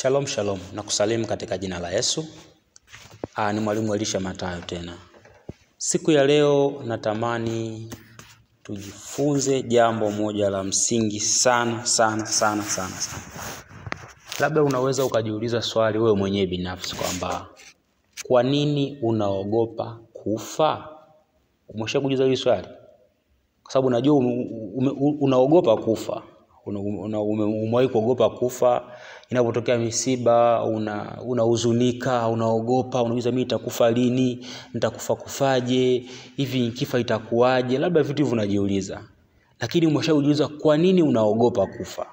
Shalom shalom, na kusalimu katika jina la Yesu. Aa, ni mwalimu Elisha Matayo tena. Siku ya leo natamani tujifunze jambo moja la msingi sana sana sana sana sana. Labda unaweza ukajiuliza swali wewe mwenyewe binafsi kwamba kwa nini unaogopa kufa? Umesha kujiuliza hili swali? Kwa sababu unajua ume, ume, unaogopa kufa una, ume, umewahi kuogopa kufa inapotokea misiba una unahuzunika unaogopa unauliza mimi nitakufa lini nitakufa kufaje hivi nikifa itakuwaje labda vitu hivyo unajiuliza lakini umeshajiuliza kwa nini unaogopa kufa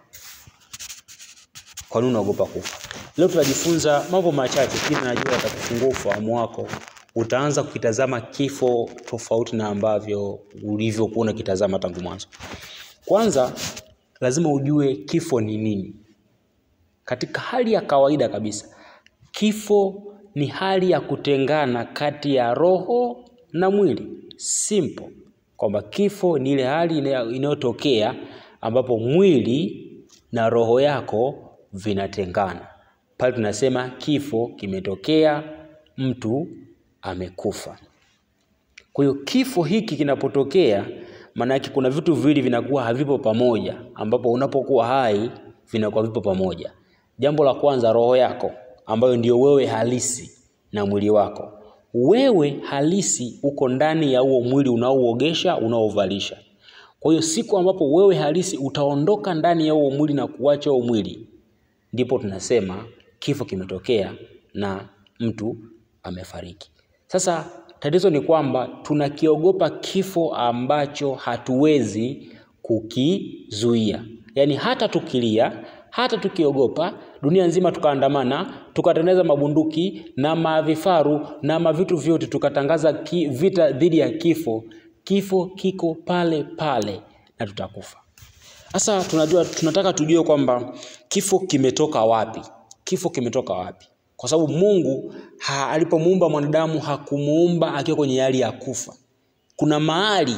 kwa nini unaogopa kufa leo tunajifunza mambo machache lakini najua atakufungua ufahamu wako utaanza kukitazama kifo tofauti na ambavyo ulivyokuwa unakitazama tangu mwanzo kwanza lazima ujue kifo ni nini katika hali ya kawaida kabisa kifo ni hali ya kutengana kati ya roho na mwili simple kwamba kifo ni ile hali inayotokea ambapo mwili na roho yako vinatengana pale tunasema kifo kimetokea mtu amekufa kwa hiyo kifo hiki kinapotokea maana yake kuna vitu viwili vinakuwa havipo pamoja ambapo unapokuwa hai vinakuwa vipo pamoja jambo la kwanza roho yako ambayo ndio wewe halisi na mwili wako wewe halisi uko ndani ya huo mwili unaouogesha unaovalisha kwa hiyo siku ambapo wewe halisi utaondoka ndani ya huo mwili na kuacha huo mwili ndipo tunasema kifo kimetokea na mtu amefariki sasa tatizo ni kwamba tunakiogopa kifo ambacho hatuwezi kukizuia yaani hata tukilia hata tukiogopa dunia nzima tukaandamana tukatengeneza mabunduki na mavifaru na mavitu vyote tukatangaza ki, vita dhidi ya kifo kifo kiko pale pale na tutakufa sasa tunajua tunataka tujue kwamba kifo kimetoka wapi kifo kimetoka wapi kwa sababu mungu ha, alipomuumba mwanadamu hakumuumba akiwa kwenye hali ya kufa kuna mahali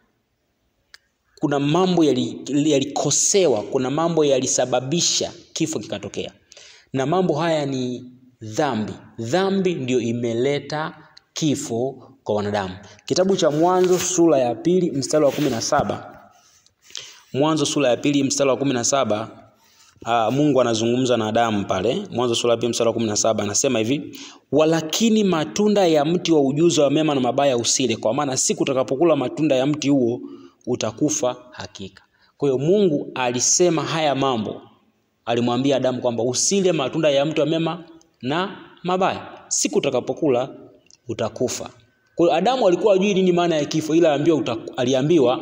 kuna mambo yalikosewa yali kuna mambo yalisababisha kifo kikatokea na mambo haya ni dhambi dhambi ndio imeleta kifo kwa wanadamu kitabu cha mwanzo sura ya pili mstari wa kumi na saba mwanzo sura ya pili mstari wa kumi na saba uh, mungu anazungumza na adamu pale mwanzo sura ya pili mstari wa kumi na saba anasema hivi walakini matunda ya mti wa ujuzi wa mema na mabaya usile kwa maana siku utakapokula matunda ya mti huo utakufa hakika kwa hiyo mungu alisema haya mambo alimwambia adamu kwamba usile matunda ya mti wa mema na mabaya siku utakapokula utakufa kwa hiyo adamu alikuwa ajui nini maana ya kifo ila aliambiwa, uta, aliambiwa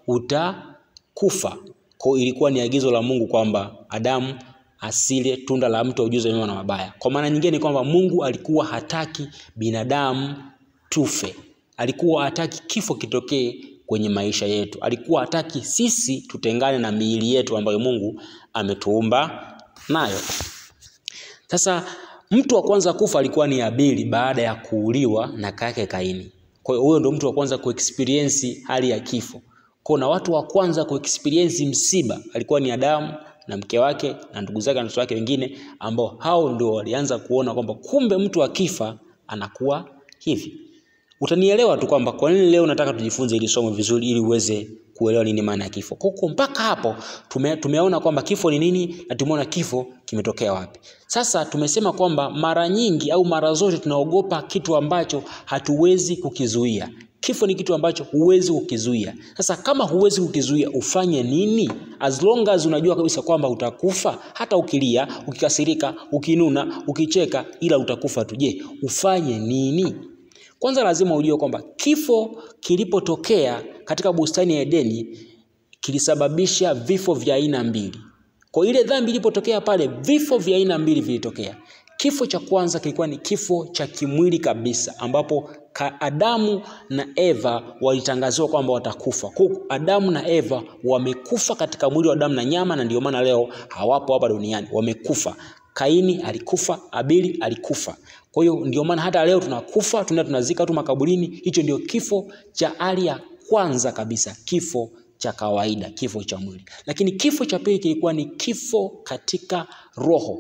utakufa kwa hiyo ilikuwa ni agizo la mungu kwamba adamu asile tunda la mti wa ujuzi wa mema na mabaya kwa maana nyingine ni kwamba mungu alikuwa hataki binadamu tufe alikuwa hataki kifo kitokee kwenye maisha yetu alikuwa hataki sisi tutengane na miili yetu ambayo mungu ametuumba nayo sasa mtu wa kwanza kufa alikuwa ni abili baada ya kuuliwa na kake kaini kwa hiyo huyo ndo mtu wa kwanza kuexperiensi hali ya kifo kwa na watu wa kwanza kuexperiensi msiba alikuwa ni adamu na mke wake na ndugu zake na watoto wake wengine ambao hao ndio walianza kuona kwamba kumbe mtu akifa anakuwa hivi utanielewa tu kwamba kwa nini leo nataka tujifunze ili somo vizuri ili uweze kuelewa nini maana ya kifo kwa mpaka hapo tume, tumeona kwamba kifo ni nini na tumeona kifo kimetokea wapi sasa tumesema kwamba mara nyingi au mara zote tunaogopa kitu ambacho hatuwezi kukizuia kifo ni kitu ambacho huwezi kukizuia sasa kama huwezi kukizuia ufanye nini as long as unajua kabisa kwamba utakufa hata ukilia ukikasirika ukinuna ukicheka ila utakufa tu je ufanye nini kwanza lazima ujue kwamba kifo kilipotokea katika bustani ya edeni kilisababisha vifo vya aina mbili kwa ile dhambi ilipotokea pale vifo vya aina mbili vilitokea kifo cha kwanza kilikuwa ni kifo cha kimwili kabisa ambapo adamu na eva walitangaziwa kwamba watakufa kwa adamu na eva wamekufa katika mwili wa damu na nyama na ndio maana leo hawapo hapa duniani wamekufa kaini alikufa abili alikufa kwa hiyo ndio maana hata leo tunakufa tuna tunazika tu makaburini hicho ndio kifo cha hali ya kwanza kabisa kifo cha kawaida kifo cha mwili lakini kifo cha pili kilikuwa ni kifo katika roho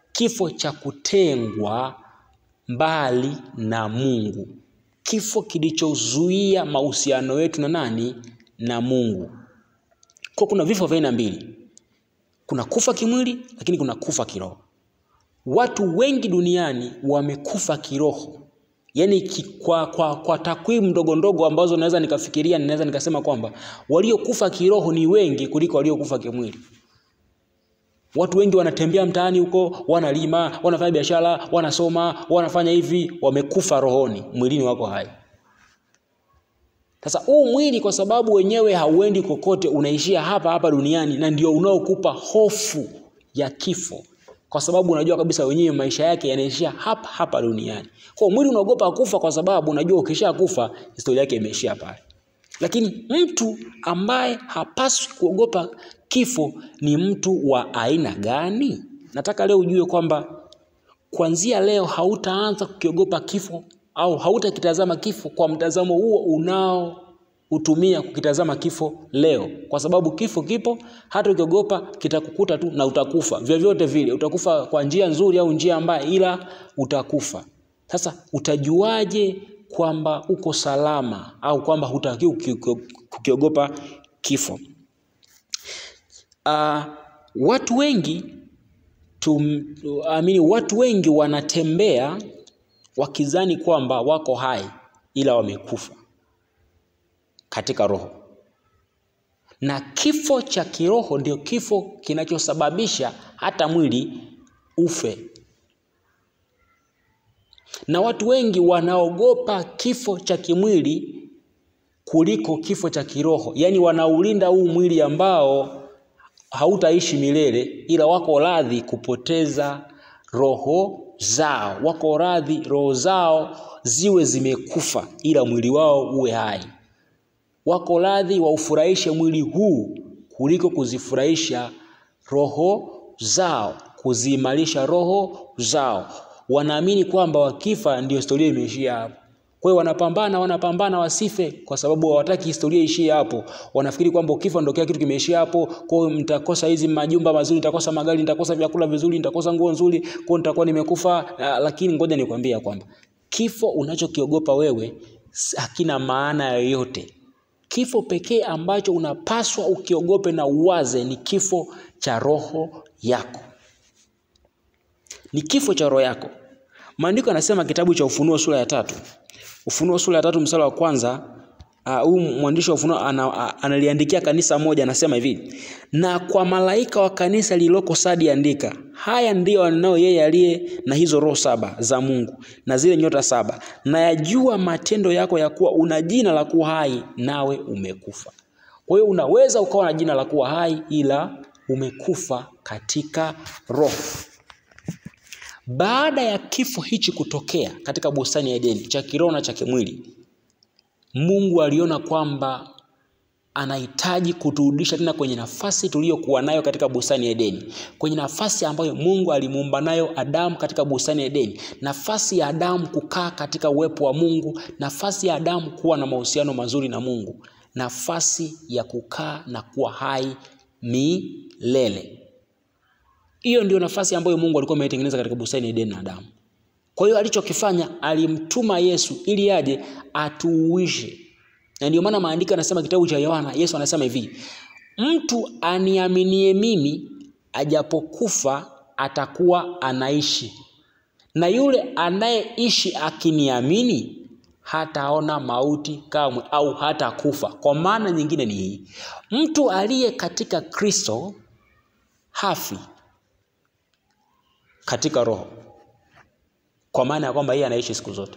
kifo cha kutengwa mbali na Mungu, kifo kilichozuia mahusiano yetu na nani? Na Mungu. Kwa kuna vifo vya aina mbili, kuna kufa kimwili, lakini kuna kufa kiroho. Watu wengi duniani wamekufa kiroho, yaani ki, kwa, kwa, kwa takwimu ndogo ndogo ambazo naweza nikafikiria, ninaweza nikasema kwamba waliokufa kiroho ni wengi kuliko waliokufa kimwili. Watu wengi wanatembea mtaani huko, wanalima, wanafanya biashara, wanasoma, wanafanya hivi, wamekufa rohoni, mwilini wako hai. Sasa huu mwili kwa sababu wenyewe hauendi kokote, unaishia hapa hapa duniani, na ndio unaokupa hofu ya kifo, kwa sababu unajua kabisa wenyewe maisha yake yanaishia hapa hapa duniani. Kwa mwili unaogopa kufa, kwa sababu unajua ukisha kufa historia yake imeishia pale. Lakini mtu ambaye hapaswi kuogopa kifo ni mtu wa aina gani? Nataka leo ujue kwamba kuanzia leo hautaanza kukiogopa kifo au hautakitazama kifo kwa mtazamo huo unaoutumia kukitazama kifo leo, kwa sababu kifo kipo, hata ukiogopa kitakukuta tu na utakufa vyovyote vile. Utakufa kwa njia nzuri au njia mbaya, ila utakufa. Sasa utajuaje kwamba uko salama au kwamba hutakiwi kukiogopa kifo? Uh, watu wengi tum, amini, watu wengi wanatembea wakizani kwamba wako hai ila wamekufa katika roho, na kifo cha kiroho ndio kifo kinachosababisha hata mwili ufe. Na watu wengi wanaogopa kifo cha kimwili kuliko kifo cha kiroho, yaani wanaulinda huu mwili ambao hautaishi milele, ila wako radhi kupoteza roho zao, wako radhi roho zao ziwe zimekufa, ila mwili wao uwe hai. Wako radhi waufurahishe mwili huu kuliko kuzifurahisha roho zao, kuziimarisha roho zao. Wanaamini kwamba wakifa ndio historia imeishia hapo. Kwa hiyo wanapambana, wanapambana wasife, kwa sababu hawataki historia ishie hapo. Wanafikiri kwamba ukifa ndio kila kitu kimeishia hapo. Kwa hiyo mtakosa hizi majumba mazuri, nitakosa magari, nitakosa vyakula vizuri, nitakosa nguo nzuri, kwa hiyo nitakuwa nimekufa. Uh, lakini ngoja nikwambie kwamba kifo unachokiogopa wewe hakina maana yoyote. Kifo pekee ambacho unapaswa ukiogope na uwaze ni kifo cha roho yako, ni kifo cha roho yako. Maandiko yanasema kitabu cha Ufunuo sura ya tatu Ufunuo sura ya tatu mstari wa kwanza huu uh, mwandishi wa Ufunuo analiandikia kanisa moja, anasema hivi: na kwa malaika wa kanisa lililoko Sadi andika, haya ndiyo anao yeye aliye na hizo roho saba za Mungu na zile nyota saba, na yajua matendo yako ya kuwa una jina la kuwa hai, nawe umekufa. Kwa hiyo unaweza ukawa na jina la kuwa hai, ila umekufa katika roho. Baada ya kifo hichi kutokea katika bustani ya Edeni, cha kiroho na cha kimwili, Mungu aliona kwamba anahitaji kuturudisha tena kwenye nafasi tuliyokuwa nayo katika bustani ya Edeni, kwenye nafasi ambayo Mungu alimuumba nayo Adamu katika bustani ya Edeni, nafasi ya Adamu kukaa katika uwepo wa Mungu, nafasi ya Adamu kuwa na mahusiano mazuri na Mungu, nafasi ya kukaa na kuwa hai milele. Hiyo ndio nafasi ambayo Mungu alikuwa ameitengeneza katika bustani ya Edeni na Adamu. Kwa hiyo alichokifanya, alimtuma Yesu ili aje atuuishe, na ndio maana maandiko yanasema, kitabu cha Yohana, Yesu anasema hivi, mtu aniaminie mimi, ajapokufa atakuwa anaishi, na yule anayeishi akiniamini hataona mauti kamwe, au hatakufa. Kwa maana nyingine ni hii, mtu aliye katika Kristo hafi katika roho, kwa maana ya kwamba yeye anaishi siku zote.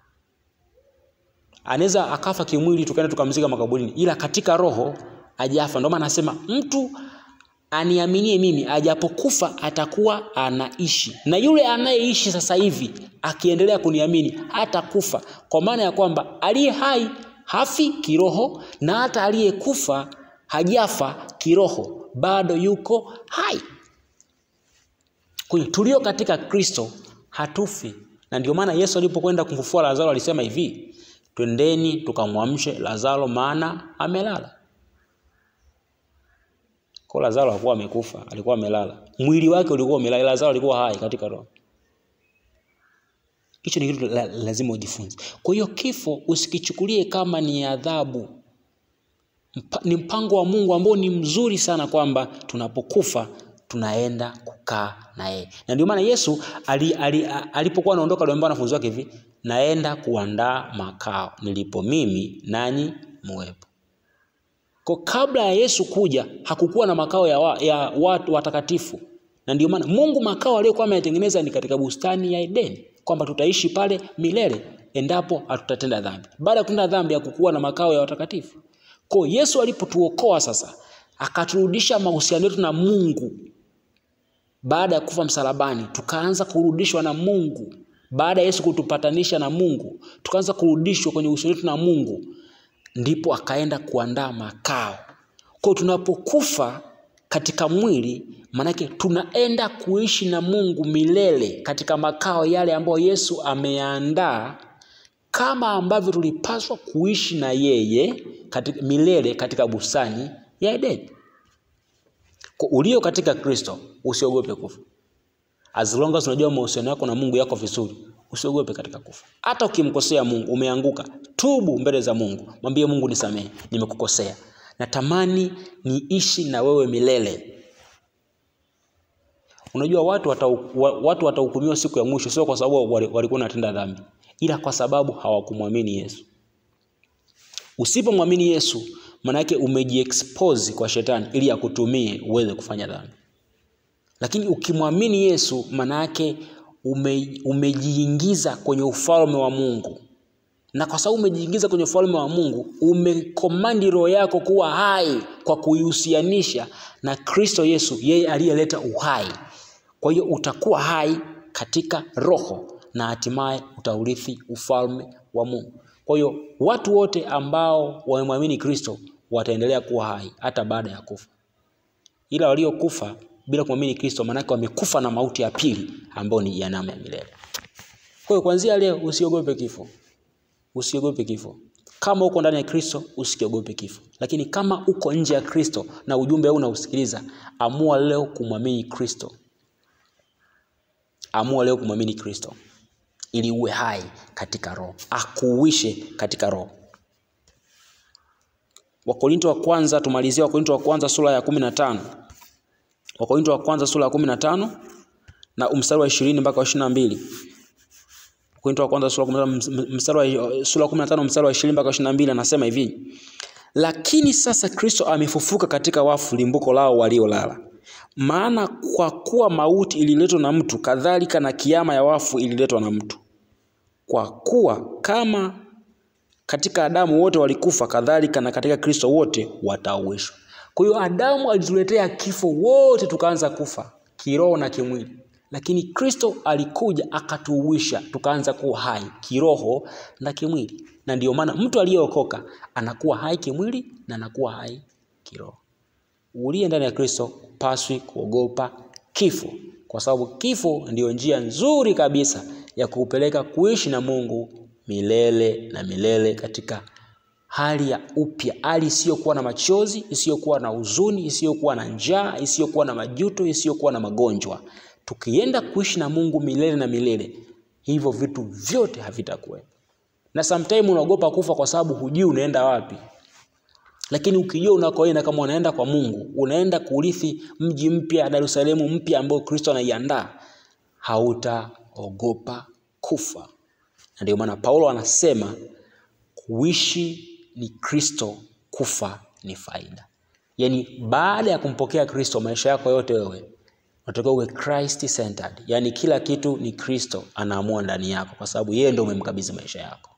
Anaweza akafa kimwili, tukaenda tukamzika makaburini, ila katika roho ajafa. Ndio maana anasema mtu aniaminie mimi, ajapokufa atakuwa anaishi, na yule anayeishi sasa hivi akiendelea kuniamini hatakufa, kwa maana ya kwamba aliye hai hafi kiroho, na hata aliyekufa hajafa kiroho, bado yuko hai. Kwa hiyo tulio katika Kristo hatufi, na ndio maana Yesu alipokwenda kumfufua Lazaro alisema hivi, twendeni tukamwamshe Lazaro, maana amelala. Kwa Lazaro hakuwa amekufa, alikuwa amelala. Mwili wake ulikuwa umelala, Lazaro alikuwa hai katika roho. Hicho ni kitu la, lazima ujifunze. Kwa hiyo kifo usikichukulie kama ni adhabu. Mpa, ni mpango wa Mungu ambao ni mzuri sana kwamba tunapokufa tunaenda kukaa na yeye. Na ndio maana Yesu ali, ali, alipokuwa anaondoka aliwaambia wanafunzi wake hivi, naenda kuandaa makao nilipo mimi nanyi muwepo. Kwa kabla ya Yesu kuja hakukuwa na makao ya, wa, ya watu watakatifu, na ndio maana Mungu makao aliyokuwa ameyatengeneza ni katika bustani ya Edeni, kwamba tutaishi pale milele endapo hatutatenda dhambi. Baada ya kutenda dhambi hakukuwa na makao ya watakatifu. Kwa Yesu alipotuokoa sasa, akaturudisha mahusiano yetu na Mungu baada ya kufa msalabani, tukaanza kurudishwa na Mungu. Baada ya Yesu kutupatanisha na Mungu, tukaanza kurudishwa kwenye uhusiano wetu na Mungu, ndipo akaenda kuandaa makao. Kwa tunapokufa katika mwili, maanake tunaenda kuishi na Mungu milele katika makao yale ambayo Yesu ameyaandaa, kama ambavyo tulipaswa kuishi na yeye katika, milele katika bustani ya Edeni. Kwa ulio katika Kristo usiogope kufa. As long as unajua mahusiano yako na Mungu yako vizuri, usiogope katika kufa. Hata ukimkosea Mungu, umeanguka, tubu mbele za Mungu, mwambie Mungu, nisamehe, nimekukosea, natamani niishi na wewe milele. Unajua watu watau, watu watahukumiwa siku ya mwisho, sio kwa sababu walikuwa wanatenda dhambi, ila kwa sababu hawakumwamini Yesu. Usipomwamini Yesu, manake umejiexpose kwa shetani ili akutumie uweze kufanya dhambi. Lakini ukimwamini Yesu, manake ume, umejiingiza kwenye ufalme wa Mungu, na kwa sababu umejiingiza kwenye ufalme wa Mungu, umekomandi roho yako kuwa hai kwa kuihusianisha na Kristo Yesu, yeye aliyeleta uhai. Kwa hiyo utakuwa hai katika roho na hatimaye utaurithi ufalme wa Mungu. Kwa hiyo watu wote ambao wamemwamini Kristo wataendelea kuwa hai hata baada ya kufa, ila waliokufa bila kumwamini Kristo, maanake wamekufa na mauti ya pili ambayo ni jehanamu ya milele. Kwa hiyo kuanzia leo usiogope kifo, usiogope kifo. Kama uko ndani ya Kristo usikiogope kifo, lakini kama uko nje ya Kristo na ujumbe huu unausikiliza, amua leo kumwamini Kristo, amua leo kumwamini Kristo ili uwe hai katika roho, akuuishe katika roho. Wakorinto wa kwanza, tumalizie Wakorinto wa kwanza sura ya kumi na tano. Wakorinto wa kwanza sura ya kumi na tano na mstari wa ishirini mpaka wa ishirini na mbili. Wakorinto wa kwanza sura ya kumi na tano mstari wa ishirini mpaka wa ishirini na mbili anasema hivi: lakini sasa Kristo amefufuka katika wafu, limbuko lao waliolala. Maana kwa kuwa mauti ililetwa na mtu, kadhalika na kiama ya wafu ililetwa na mtu. Kwa kuwa kama katika Adamu wote walikufa, kadhalika na katika Kristo wote watauishwa. Kwa hiyo Adamu alituletea kifo, wote tukaanza kufa kiroho na kimwili, lakini Kristo alikuja akatuuisha, tukaanza kuwa hai kiroho na kimwili. Na ndiyo maana mtu aliyeokoka anakuwa hai kimwili na anakuwa hai kiroho. Uliye ndani ya Kristo paswi kuogopa kifo, kwa sababu kifo ndiyo njia nzuri kabisa ya kuupeleka kuishi na Mungu milele na milele katika hali ya upya, hali isiyokuwa na machozi, isiyokuwa na huzuni, isiyokuwa na njaa, isiyokuwa na majuto, isiyokuwa na magonjwa. Tukienda kuishi na Mungu milele na milele, hivyo vitu vyote havitakuwepo. Na sometime unaogopa kufa kwa sababu hujui unaenda wapi, lakini ukijua unakoenda, kama unaenda kwa Mungu, unaenda kurithi mji mpya, Dar es Salaam mpya ambao Kristo anaiandaa, hautaogopa kufa. Na ndio maana Paulo anasema kuishi ni Kristo, kufa ni faida. Yaani baada ya kumpokea Kristo, maisha yako yote wewe unatakiwa uwe Christ centered, yaani kila kitu ni Kristo anaamua ndani yako, kwa sababu yeye ndio umemkabidhi maisha yako.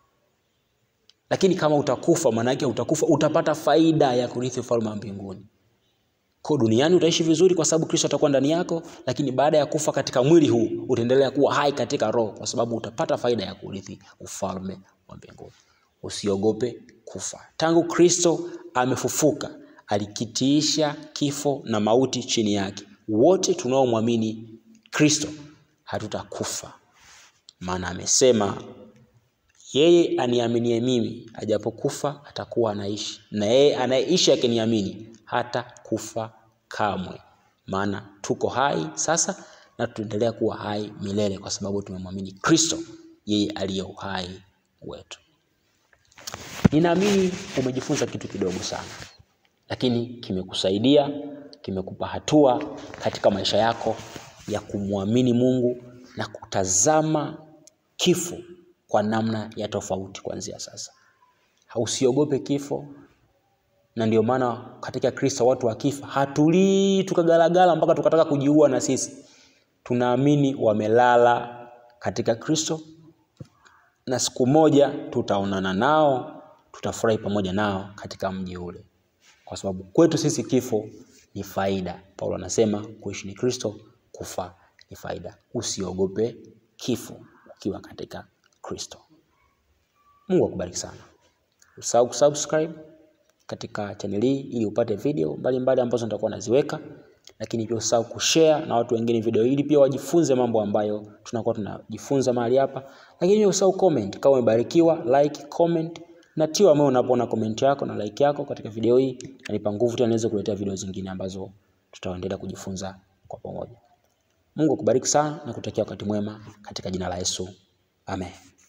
Lakini kama utakufa, maana yake utakufa, utapata faida ya kurithi ufalme wa mbinguni. Kwa duniani utaishi vizuri kwa sababu Kristo atakuwa ndani yako, lakini baada ya kufa katika mwili huu utaendelea kuwa hai katika roho, kwa sababu utapata faida ya kurithi ufalme wa mbinguni. Usiogope kufa. Tangu Kristo amefufuka, alikitiisha kifo na mauti chini yake. Wote tunaomwamini Kristo hatutakufa, maana amesema yeye aniaminie mimi, ajapokufa atakuwa anaishi, na yeye anayeishi akiniamini hata kufa kamwe, maana tuko hai sasa na tutaendelea kuwa hai milele kwa sababu tumemwamini Kristo, yeye aliye uhai wetu. Ninaamini umejifunza kitu kidogo sana, lakini kimekusaidia, kimekupa hatua katika maisha yako ya kumwamini Mungu na kutazama kifo kwa namna ya tofauti kuanzia sasa. Usiogope kifo, na ndio maana katika Kristo watu wakifa hatulii tukagalagala mpaka tukataka kujiua na sisi. Tunaamini wamelala katika Kristo na siku moja tutaonana nao, tutafurahi pamoja nao katika mji ule, kwa sababu kwetu sisi kifo ni faida. Paulo anasema kuishi ni Kristo, kufa ni faida. Usiogope kifo ukiwa katika Kristo. Mungu akubariki sana. Usahau kusubscribe katika channel hii ili upate video mbalimbali mbali ambazo nitakuwa naziweka, lakini pia usahau kushare na watu wengine video ili pia wajifunze mambo ambayo tunakuwa tunajifunza mahali hapa, lakini pia usahau comment kama umebarikiwa, like, comment na tio ambayo unapoona comment yako na like yako katika video hii, nanipa nguvu tena niweze kuletea video zingine ambazo tutaendelea kujifunza kwa pamoja. Mungu akubariki sana na kutakia wakati mwema katika jina la Yesu. Amen.